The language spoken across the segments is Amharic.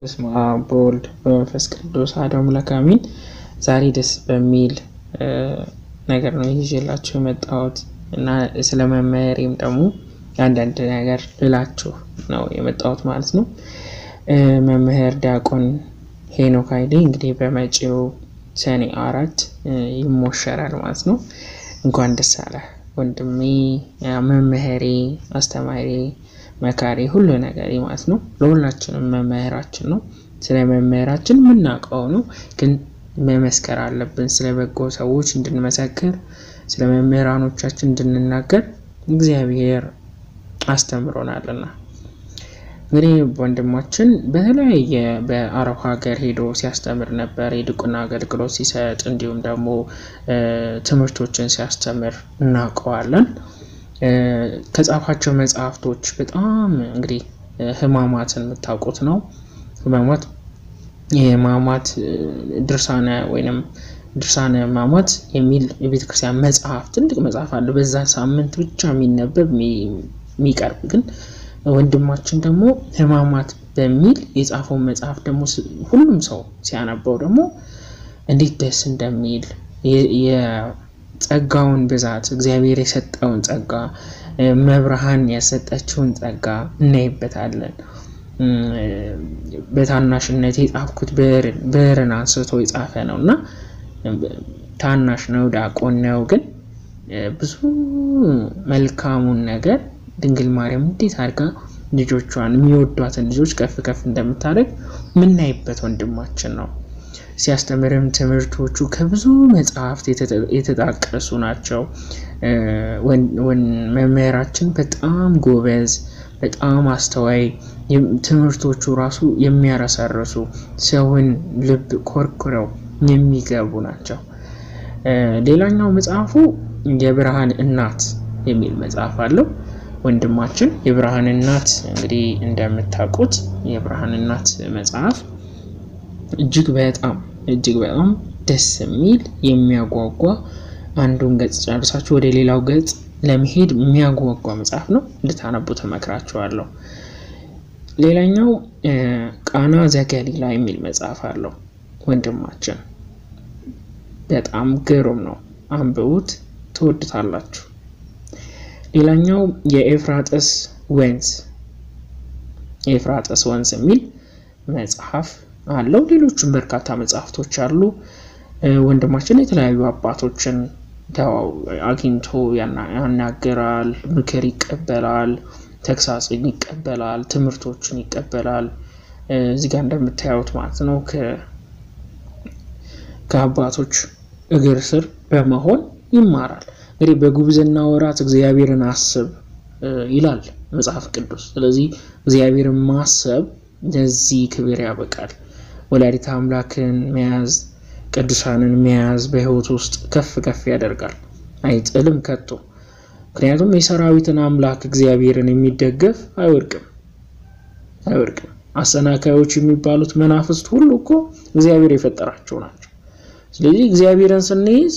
በስመ አብ በወልድ በመንፈስ ቅዱስ አሐዱ አምላክ አሜን። ዛሬ ደስ በሚል ነገር ነው ይዤላችሁ የመጣሁት እና ስለ መምህሬም ደግሞ አንዳንድ ነገር ልላችሁ ነው የመጣሁት ማለት ነው። መምህር ዲያቆን ሄኖክ ኃይሌ እንግዲህ በመጪው ሰኔ አራት ይሞሸራል ማለት ነው። እንኳን ደስ አለ ወንድሜ፣ መምህሬ፣ አስተማሪ፣ መካሪ ሁሉ ነገር ማለት ነው። ለሁላችንም መምህራችን ነው። ስለ መምህራችን የምናውቀው ነው፣ ግን መመስከር አለብን። ስለ በጎ ሰዎች እንድንመሰክር፣ ስለ መምህራኖቻችን እንድንናገር እግዚአብሔር አስተምሮናልና እንግዲህ ወንድማችን በተለያየ በአረብ ሀገር ሄዶ ሲያስተምር ነበር። የድቁና አገልግሎት ሲሰጥ እንዲሁም ደግሞ ትምህርቶችን ሲያስተምር እናውቀዋለን። ከጻፋቸው መጽሐፍቶች በጣም እንግዲህ ሕማማትን የምታውቁት ነው። ሕማማት የሕማማት ድርሳነ ወይንም ድርሳነ ሕማማት የሚል የቤተ ክርስቲያን መጽሐፍ ትልቅ መጽሐፍ አለ። በዛ ሳምንት ብቻ የሚነበብ የሚቀርብ ግን ወንድማችን ደግሞ ሕማማት በሚል የጻፈውን መጽሐፍ ደግሞ ሁሉም ሰው ሲያነበው ደግሞ እንዴት ደስ እንደሚል የጸጋውን ብዛት እግዚአብሔር የሰጠውን ጸጋ መብርሃን ያሰጠችውን ጸጋ እናይበታለን። በታናሽነት የጻፍኩት ብዕርን አንስቶ የጻፈ ነው እና ታናሽ ነው፣ ዲያቆን ነው። ግን ብዙ መልካሙን ነገር ድንግል ማርያም እንዴት አድርጋ ልጆቿን የሚወዷትን ልጆች ከፍ ከፍ እንደምታደርግ የምናይበት ወንድማችን ነው። ሲያስተምርም ትምህርቶቹ ከብዙ መጽሐፍት የተጣቀሱ ናቸው። መምህራችን በጣም ጎበዝ፣ በጣም አስተዋይ፣ ትምህርቶቹ ራሱ የሚያረሰርሱ ሰውን ልብ ኮርኩረው የሚገቡ ናቸው። ሌላኛው መጽሐፉ የብርሃን እናት የሚል መጽሐፍ አለው። ወንድማችን የብርሃን እናት እንግዲህ እንደምታውቁት የብርሃን እናት መጽሐፍ እጅግ በጣም እጅግ በጣም ደስ የሚል የሚያጓጓ አንዱን ገጽ ጨርሳችሁ ወደ ሌላው ገጽ ለመሄድ የሚያጓጓ መጽሐፍ ነው። እንድታነቡ ተመክራችኋለሁ። ሌላኛው ቃና ዘገሊላ የሚል መጽሐፍ አለው ወንድማችን። በጣም ግሩም ነው። አንብቡት፣ ትወዱታላችሁ። ሌላኛው የኤፍራጥስ ወንዝ የኤፍራጥስ ወንዝ የሚል መጽሐፍ አለው። ሌሎችም በርካታ መጽሐፍቶች አሉ። ወንድማችን የተለያዩ አባቶችን አግኝቶ ያናገራል፣ ምክር ይቀበላል፣ ተግሳጽን ይቀበላል፣ ትምህርቶችን ይቀበላል። እዚህ ጋር እንደምታዩት ማለት ነው ከአባቶች እግር ስር በመሆን ይማራል። እንግዲህ በጉብዝና ወራት እግዚአብሔርን አስብ ይላል መጽሐፍ ቅዱስ። ስለዚህ እግዚአብሔርን ማሰብ ለዚህ ክብር ያበቃል። ወላዲተ አምላክን መያዝ፣ ቅዱሳንን መያዝ በሕይወት ውስጥ ከፍ ከፍ ያደርጋል፣ አይጥልም ከቶ። ምክንያቱም የሰራዊትን አምላክ እግዚአብሔርን የሚደገፍ አይወድቅም አይወድቅም። አሰናካዮች የሚባሉት መናፍስት ሁሉ እኮ እግዚአብሔር የፈጠራቸው ናቸው። ስለዚህ እግዚአብሔርን ስንይዝ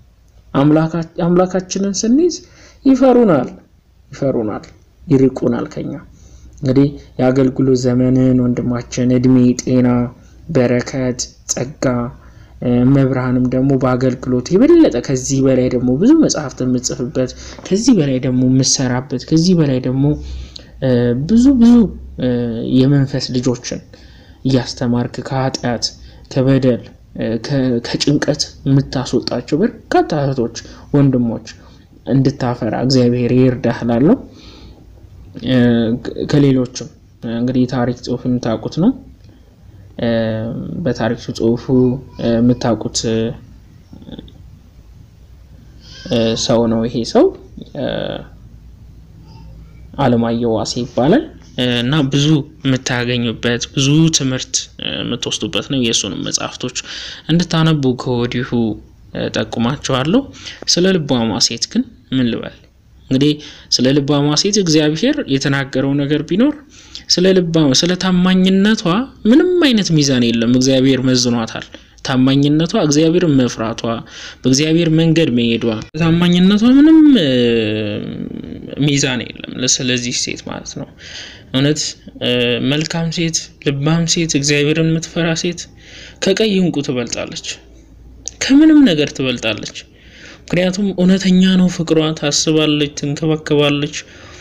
አምላካችንን ስንይዝ ይፈሩናል ይፈሩናል ይርቁናል ከኛ። እንግዲህ የአገልግሎት ዘመንን ወንድማችን እድሜ፣ ጤና፣ በረከት፣ ጸጋ መብርሃንም ደግሞ በአገልግሎት የበለጠ ከዚህ በላይ ደግሞ ብዙ መጽሐፍት የምጽፍበት ከዚህ በላይ ደግሞ የምሰራበት ከዚህ በላይ ደግሞ ብዙ ብዙ የመንፈስ ልጆችን እያስተማርክ ከኃጢአት ከበደል ከጭንቀት የምታስወጣቸው በርካታ እህቶች ወንድሞች እንድታፈራ እግዚአብሔር ይርዳህ እላለሁ። ከሌሎችም እንግዲህ የታሪክ ጽሑፍ የምታውቁት ነው። በታሪክ ጽሑፉ የምታውቁት ሰው ነው። ይሄ ሰው አለማየሁ ዋሴ ይባላል እና ብዙ የምታገኙበት ብዙ ትምህርት የምትወስዱበት ነው። የእሱንም መጽሐፍቶች እንድታነቡ ከወዲሁ ጠቁማችኋለሁ። ስለ ልባሟ ሴት ግን ምን ልበል እንግዲህ ስለ ልባሟ ሴት እግዚአብሔር የተናገረው ነገር ቢኖር ስለ ልባ ስለ ታማኝነቷ ምንም አይነት ሚዛን የለም። እግዚአብሔር መዝኗታል። ታማኝነቷ እግዚአብሔርን መፍራቷ በእግዚአብሔር መንገድ መሄዷ ታማኝነቷ ምንም ሚዛን የለም ስለዚህ ሴት ማለት ነው። እውነት መልካም ሴት፣ ልባም ሴት፣ እግዚአብሔርን የምትፈራ ሴት ከቀይ እንቁ ትበልጣለች፣ ከምንም ነገር ትበልጣለች። ምክንያቱም እውነተኛ ነው ፍቅሯ፣ ታስባለች፣ ትንከባከባለች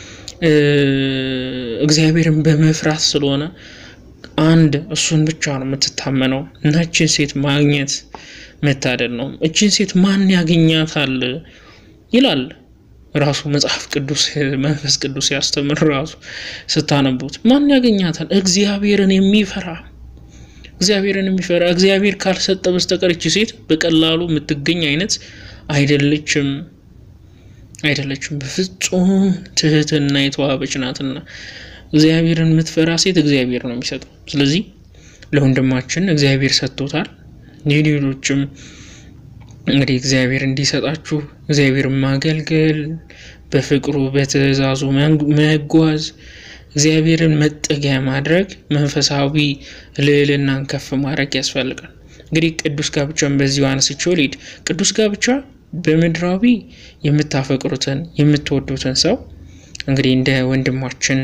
እግዚአብሔርን በመፍራት ስለሆነ አንድ እሱን ብቻ ነው የምትታመነው እና እችን ሴት ማግኘት መታደል ነው። እችን ሴት ማን ያገኛታል ይላል ራሱ መጽሐፍ ቅዱስ መንፈስ ቅዱስ ያስተምር ራሱ ስታነቡት ማን ያገኛታል? እግዚአብሔርን የሚፈራ እግዚአብሔርን የሚፈራ እግዚአብሔር ካልሰጠ በስተቀር እቺ ሴት በቀላሉ የምትገኝ አይነት አይደለችም አይደለችም። በፍጹም ትህትና የተዋበች ናትና እግዚአብሔርን የምትፈራ ሴት እግዚአብሔር ነው የሚሰጠው። ስለዚህ ለወንድማችን እግዚአብሔር ሰጥቶታል። ሌሎችም እንግዲህ እግዚአብሔር እንዲሰጣችሁ እግዚአብሔርን ማገልገል፣ በፍቅሩ በትእዛዙ መጓዝ፣ እግዚአብሔርን መጠጊያ ማድረግ፣ መንፈሳዊ ልዕልናን ከፍ ማድረግ ያስፈልጋል። እንግዲህ ቅዱስ ጋብቻን በዚሁ አነስቼው ልሂድ። ቅዱስ ጋብቻ በምድራዊ የምታፈቅሩትን የምትወዱትን ሰው እንግዲህ እንደ ወንድማችን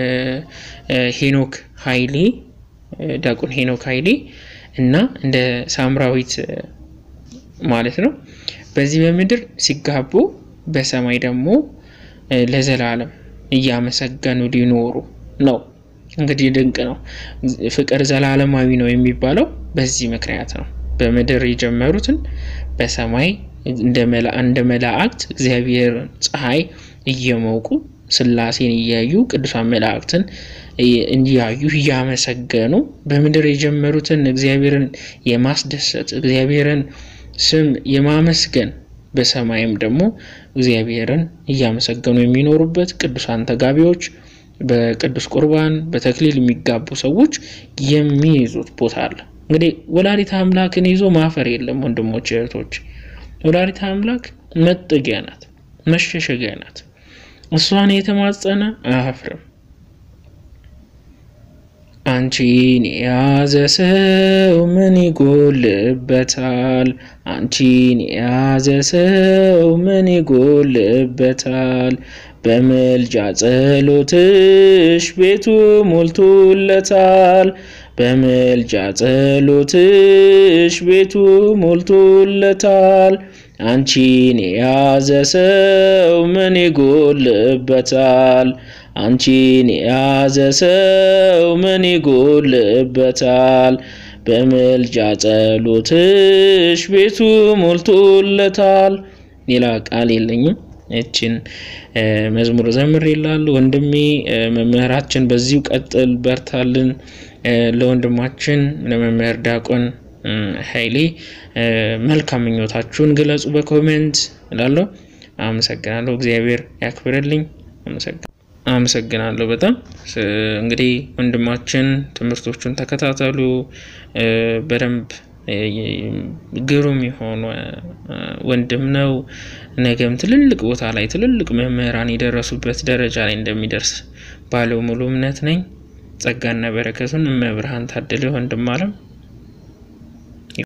ሄኖክ ኃይሌ ዲያቆን ሄኖክ ኃይሌ እና እንደ ሳምራዊት ማለት ነው በዚህ በምድር ሲጋቡ በሰማይ ደግሞ ለዘላለም እያመሰገኑ ሊኖሩ ነው። እንግዲህ ድንቅ ነው። ፍቅር ዘላለማዊ ነው የሚባለው በዚህ ምክንያት ነው። በምድር የጀመሩትን በሰማይ እንደ መላእክት እግዚአብሔር ፀሐይ እየሞቁ ስላሴን እያዩ ቅዱሳን መላእክትን እያዩ እያመሰገኑ በምድር የጀመሩትን እግዚአብሔርን የማስደሰት እግዚአብሔርን ስም የማመስገን በሰማይም ደግሞ እግዚአብሔርን እያመሰገኑ የሚኖሩበት ቅዱሳን ተጋቢዎች በቅዱስ ቁርባን በተክሊል የሚጋቡ ሰዎች የሚይዙት ቦታ አለ። እንግዲህ ወላዲተ አምላክን ይዞ ማፈር የለም ወንድሞች እህቶች። ወላዲተ አምላክ መጠጊያ ናት፣ መሸሸጊያ ናት። እሷን የተማጸነ አያፍርም። አንቺን የያዘ ሰው ምን ይጎልበታል? አንቺን የያዘ ሰው ምን ይጎልበታል? በምልጃ ጸሎትሽ ቤቱ ሞልቶለታል። በምልጃ ጸሎትሽ ቤቱ ሞልቶለታል። አንቺን የያዘ ሰው ምን ይጎልበታል? አንቺን የያዘ ሰው ምን ይጎልበታል? በምልጃ ጸሎትሽ ቤቱ ሞልቶለታል። ሌላ ቃል የለኝም። እችን መዝሙር ዘምር ይላሉ ወንድሜ መምህራችን፣ በዚሁ ቀጥል፣ በርታልን። ለወንድማችን ለመምህር ዲያቆን ኃይሌ መልካም ምኞታችሁን ግለጹ በኮሜንት እላለሁ። አመሰግናለሁ። እግዚአብሔር ያክብርልኝ። አመሰግናለሁ በጣም እንግዲህ ወንድማችን ትምህርቶቹን ተከታተሉ በደንብ ግሩም የሆነ ወንድም ነው። ነገም ትልልቅ ቦታ ላይ ትልልቅ መምህራን የደረሱበት ደረጃ ላይ እንደሚደርስ ባለው ሙሉ እምነት ነኝ። ጸጋና በረከቱን እመብርሃን ታድል ወንድም አለም